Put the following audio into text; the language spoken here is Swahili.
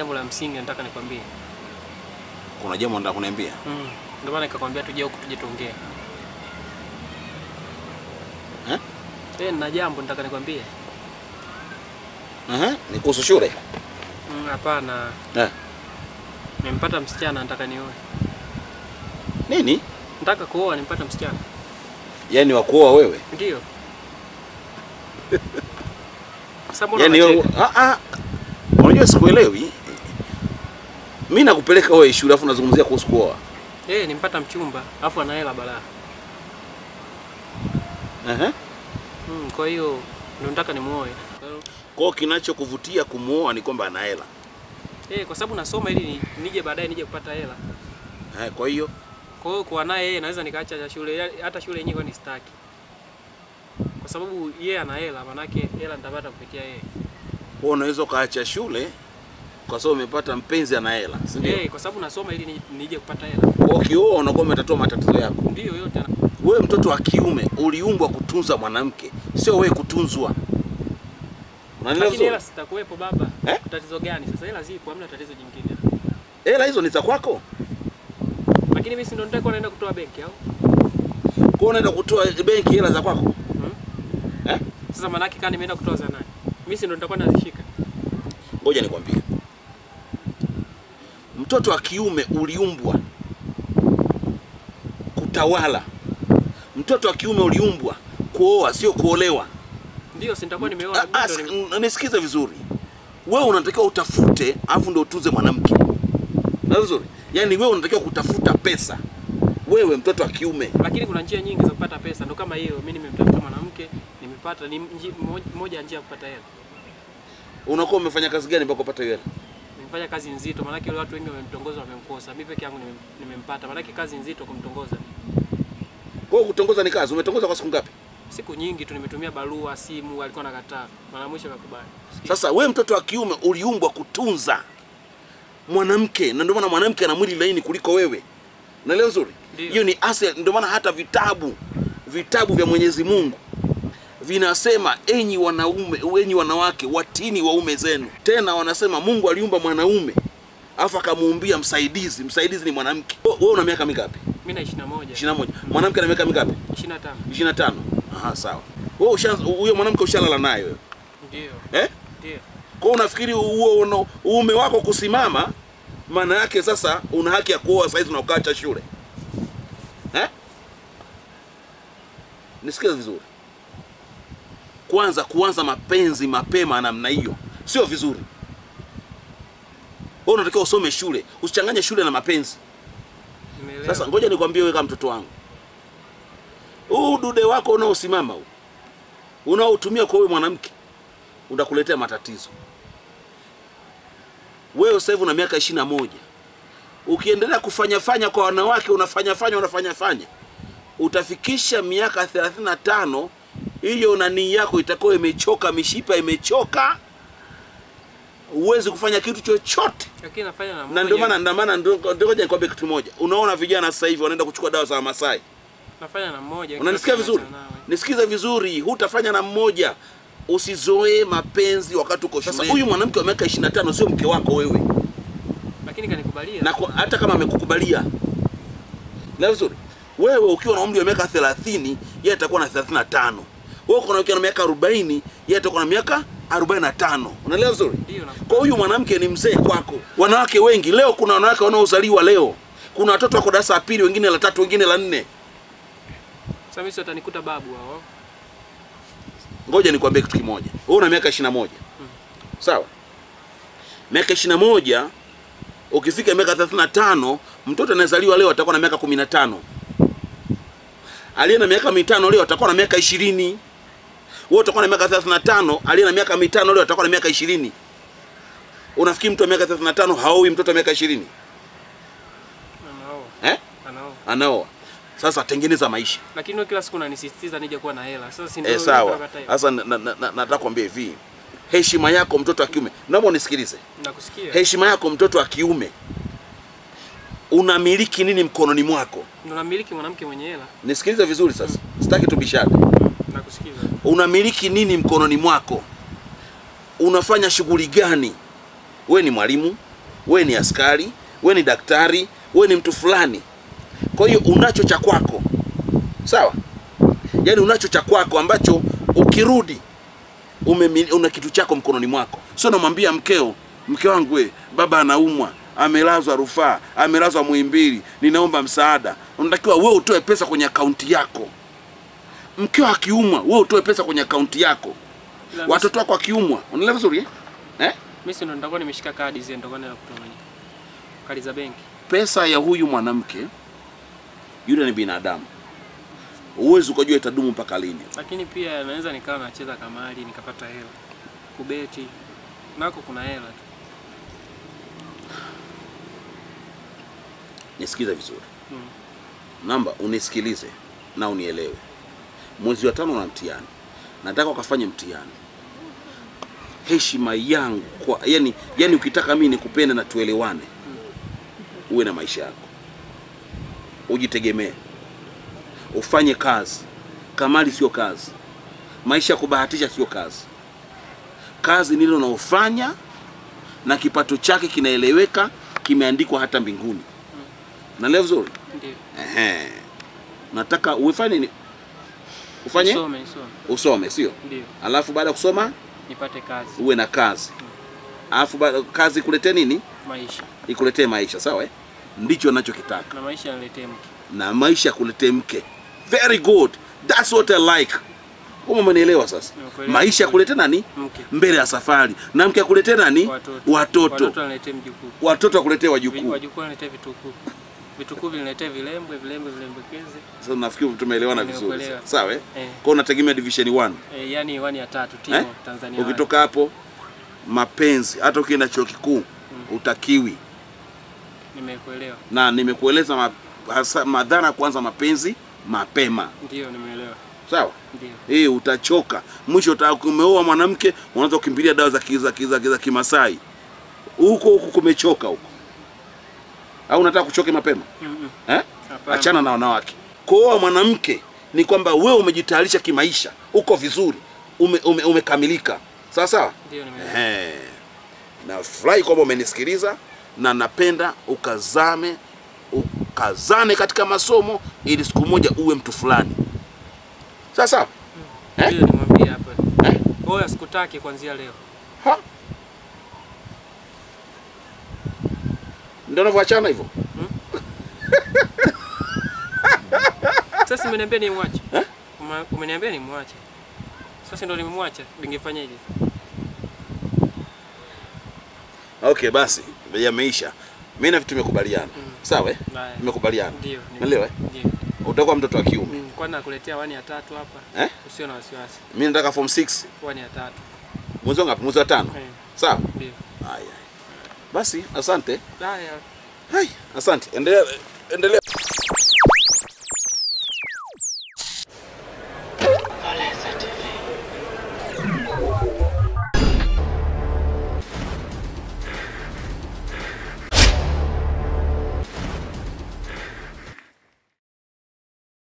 jambo la msingi nataka nikwambie. Kuna jambo nataka kuniambia? Mm. Ndio maana nikakwambia tuje huku tuje tuongee. Eh? Eh, nina jambo nataka nikwambie. Aha, ni kuhusu shule. Mm, Hapana. Eh. Nimempata msichana nataka nioe. Nini? Nataka kuoa nimpata msichana. Yaani wa kuoa wewe? Ndio. Sasa mbona Yaani wewe unacheka? ah ah. Unajua sikuelewi. Mimi nakupeleka wewe shule afu nazungumzia kuhusu kuoa. Eh, nimpata mchumba, afu ana hela balaa. Aha. Mm, kwa hiyo ndio nataka nimuoe. Kwa hiyo- Kwa hiyo kinachokuvutia kumuoa ni kwamba ana hela. Eh, kwa sababu nasoma ili ni- nije baadaye nije kupata hela. Eh, kwa hiyo Kwa hiyo kuwa naye yeye naweza nikaacha shule ya- hata shule yenyewe kwani sitaki. Kwa sababu yeye ana hela, manake hela nitapata kupitia yeye. wewe unaweza ukaacha shule kwa sababu umepata mpenzi ana hela, si ndio? Eh, kwa sababu nasoma ili ni- nije kupata hela. Kwa hiyo ukioa unakuwa umetatua matatizo yako. Ndio yote ana- Wewe mtoto wa kiume uliumbwa kutunza mwanamke, sio wewe kutunzwa. Unanielewa Lakini hela vizuri? sitakuwepo baba. Eh? Tatizo gani sasa? Hela zipo, hamna tatizo jingine. Hela hizo ni za kwako. Lakini mimi si ndo nitakuwa naenda kutoa benki au? Kwa hiyo unaenda kutoa benki hela za kwako. Eh? Sasa manake kama nimeenda kutoa za nani? Mimi si ndo nitakuwa nazishika. Ngoja nikwambie, mtoto wa kiume uliumbwa kutawala. Mtoto wa kiume uliumbwa kuoa, sio kuolewa. Ndio si nitakuwa nimeoa. Ah, ah, mimi ndo ni- si- Nisikize vizuri, wewe unatakiwa utafute, alafu ndio utunze mwanamke. Na vizuri, yaani wewe unatakiwa kutafuta pesa, wewe mtoto wa kiume. Lakini kuna njia nyingi za kupata pesa, ndo kama hiyo. Mimi nimemtafuta mwanamke, nimepata ni nji- moj- moja ya njia ya kupata hela. Unakuwa umefanya kazi gani mpaka upate hiyo hela? Nimefanya kazi nzito, maanake wale watu wengi wamemtongoza, wamemkosa. Mimi peke yangu nimem- nimempata, maanake kazi nzito kumtongoza. Kwa hiyo kutongoza ni kazi. Umetongoza kwa siku ngapi? Siku nyingi tu nimetumia barua, simu, alikuwa nakataa. Mara mwisho akakubali. Sasa we mtoto wa kiume uliumbwa kutunza mwanamke, na ndio maana mwanamke ana mwili laini kuliko wewe. Unaelewa vizuri? Ndio. Hiyo ni asili. Ndio maana hata vitabu vitabu vya Mwenyezi Mungu vinasema enyi wanaume, enyi wanawake watini waume zenu. Tena wanasema Mungu aliumba mwanaume alafu akamuumbia msaidizi. Msaidizi ni mwanamke. Wewe wewe una miaka mingapi? Mimi na 21. 21. Mwanamke ana miaka mingapi? 25. 25. Aha, sawa. Wewe ushaanza huyo mwanamke ushalala naye wewe. Ndio. Eh? Ndio. Kwa hiyo unafikiri huo una- uume wako kusimama, maana yake sasa una haki ya kuoa saizi na ukaacha shule eh? Nisikize vizuri. Kwanza kuanza mapenzi mapema namna hiyo sio vizuri. Wewe unatakiwa usome shule, usichanganye shule na mapenzi. Nimeelewa. Sasa ngoja nikwambie wewe kama mtoto wangu, huu dude wako unaosimama huu unaotumia kwa wewe mwanamke utakuletea matatizo. Wewe sasa hivi una miaka ishirini na moja ukiendelea kufanya fanya kwa wanawake, unafanya fanya unafanya fanya, utafikisha miaka thelathini na tano hiyo nanii yako itakuwa imechoka, mishipa imechoka, huwezi kufanya kitu chochote Lakini nafanya na na ndio mmoja. maana ndio maana ndio ndio ngoja nikwambie kitu moja. Unaona vijana sasa hivi wanaenda kuchukua dawa za Wamasai. nafanya na mmoja. Unanisikia kila siku vizuri? naachana nawe. Nisikize vizuri, hutafanya na mmoja. Usizoee mapenzi wakati uko shule. Sasa huyu mwanamke wa miaka 25 sio mke wako wewe. Lakini kanikubalia. Na kwa- hata kama amekukubalia. Na vizuri. Wewe ukiwa na umri wa miaka 30, yeye atakuwa na 35. Wewe uko na ukiwa na miaka 40, yeye atakuwa na miaka 45. Unaelewa vizuri? Ndio na Kwa huyu mwanamke ni mzee kwako. Wanawake wengi leo, kuna wanawake wanaozaliwa leo, kuna watoto wako darasa la pili, wengine la tatu, wengine la nne. Sasa mimi si watanikuta babu hao. Ngoja nikwambie kitu kimoja, wewe una miaka 21 sawa? Miaka 21 ukifika miaka 35, mtoto anayezaliwa leo atakuwa na miaka 15. Aliye na miaka mitano leo atakuwa na miaka 20. Wewe utakuwa na miaka 35, aliye na miaka mitano leo atakuwa na miaka 20. Unafikiri mtu wa miaka 35 haoi mtoto wa miaka 20? Anao. Eh? Anao. Anaoa. Sasa tengeneza maisha. Lakini wewe kila siku unanisisitiza nije kuwa na hela. Sasa si ndio? Eh, sawa. nakataa hiyo? Sasa na- na- na- nataka kuambia hivi, heshima yako mtoto wa kiume, naomba unisikilize. Nakusikia. Heshima yako mtoto wa kiume, unamiliki nini mkononi mwako? Ndio namiliki mwanamke mwenye hela. Nisikilize vizuri sasa, sitaki tubishane. Nakusikiza. Unamiliki nini mkononi mwako? Unafanya shughuli gani? We ni mwalimu, we ni askari, we ni daktari, we ni mtu fulani. Kwa hiyo unacho cha kwako, sawa? Yaani unacho cha kwako ambacho ukirudi umemi, una kitu chako mkononi mwako, sio namwambia mkeo, mke wangu we, baba anaumwa, amelazwa rufaa, amelazwa Muhimbili, ninaomba msaada. Unatakiwa wewe utoe pesa kwenye akaunti yako. Mkeo akiumwa, wewe utoe pesa kwenye akaunti yako. Ila Watoto wako akiumwa, unaelewa vizuri eh? eh? mimi si ndo nitakuwa nimeshika kadi zile ndio kwenda kutomanyika. Kadi za benki. Pesa ya huyu mwanamke, yule ni binadamu, huwezi ukajua itadumu mpaka lini. Lakini pia naweza nikawa nacheza kamari nikapata hela. Kubeti nako kuna hela tu. Nisikize vizuri Mm. namba, unisikilize na unielewe. Mwezi wa tano na mtihani, nataka ukafanye mtihani. Heshima yangu kwa yani, yani ukitaka mimi nikupende na tuelewane, uwe na maisha yako, ujitegemee, ufanye kazi. Kamali sio kazi, maisha ya kubahatisha sio kazi. Kazi nilo unaofanya na kipato chake kinaeleweka, kimeandikwa hata mbinguni. Naelewa vizuri? Ndio. Ehe. Nataka ufanye ni ufanye Nisome, nisome. usome, sio? Ndio. Alafu baada ya kusoma Nipate kazi. uwe na kazi, alafu baada kazi ikuletee nini? Maisha. Ikuletee maisha, sawa? eh? Ndicho anachokitaka, Na maisha yaniletee mke. na maisha yakuletee mke. Very good, that's what I like. Kama umenielewa sasa, Nimekuelewa. maisha yakuletee nani Mke. mbele ya safari, na mke akuletee nani? Watoto. Watoto, Watoto waniletee mjukuu. watoto akuletee Vi- wajukuu. Wajukuu waniletee vitukuu. Vitukuu viniletee vilembwe, vilembwe vilembekeze. Sasa nafikiri tumeelewana vizuri, Nimekuelewa. sawa? eh? Eh. Kwa unategemea division 1 Eh, yani wani ya tatu timo Eh? Tanzania. wani. Ukitoka hapo mapenzi, hata ukienda chuo kikuu utakiwi, Nimekuelewa. na nimekueleza ma, hasa madhara ya kuanza mapenzi mapema, Ndio, nimeelewa. sawa? Ndio. Eh, utachoka mwisho. uta- Umeoa mwanamke, unaanza kukimbilia dawa za ki- za ki- za ki- za Kimasai, huko huko kumechoka huko, au unataka kuchoke mapema Mm eh? Hapana. Achana na wanawake. Kuoa mwanamke ni kwamba wewe umejitayarisha kimaisha, uko vizuri, ume, ume, umekamilika sawa sawa. Ndio, nimeelewa. Ehe. Nafurahi kwamba umenisikiliza na napenda ukazame ukazane katika masomo ili siku moja uwe mtu fulani. Sawa sawa? Eh? Ndio, nimwambie hapa. Eh? Oya, sikutaki kuanzia leo. Ha? Ndio unavyoachana hivyo? Sasa umeniambia nimwache. Eh? Uma- Umeniambia nimwache. Sasa ndo nimemwacha. Ningefanyaje? Okay, basi yameisha. Mimi na vitu tumekubaliana. Sawa eh? Haya. Tumekubaliana. Ndio. nime- Umeelewa? eh? Ndio. Utakuwa mtoto wa kiume. Mm, Kwani nakuletea wani ya tatu hapa? Eh? Usio na wasiwasi. Mimi nataka form 6. Wani ya tatu. Mwezi wa ngapi? Mwezi wa tano. Eh, Sawa? Ndio. Haya. Basi asante. Haya. Hai, asante. Endelea endelea